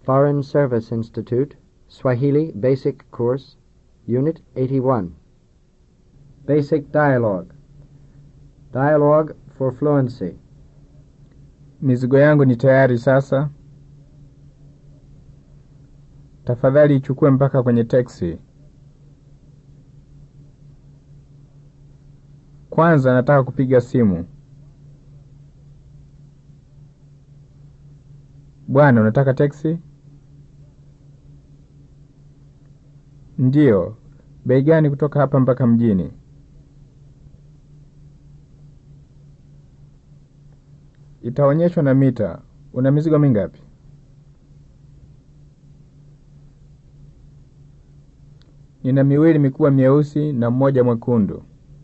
Foreign Service Institute, Swahili Basic Course, Unit 81. Basic Dialogue. Dialogue for Fluency. Mizigo yangu ni tayari sasa. Tafadhali ichukue mpaka kwenye teksi. Kwanza nataka kupiga simu. Bwana, unataka teksi? Ndiyo. Bei gani kutoka hapa mpaka mjini? Itaonyeshwa na mita. Una mizigo mingapi? Nina miwili mikubwa myeusi na mmoja mwekundu.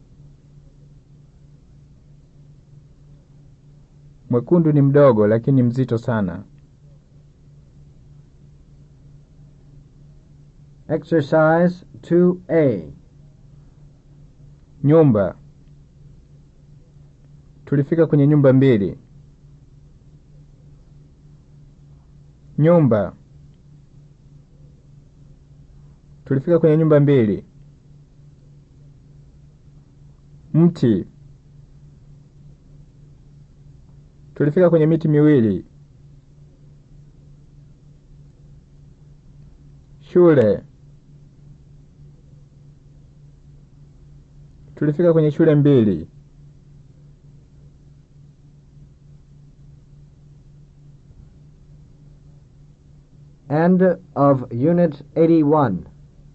Mwekundu ni mdogo lakini mzito sana. Exercise 2A. Nyumba. Tulifika kwenye nyumba mbili. Nyumba. Tulifika kwenye nyumba mbili. Mti. Tulifika kwenye miti miwili. Shule. Tulifika kwenye shule mbili. End of Unit 81.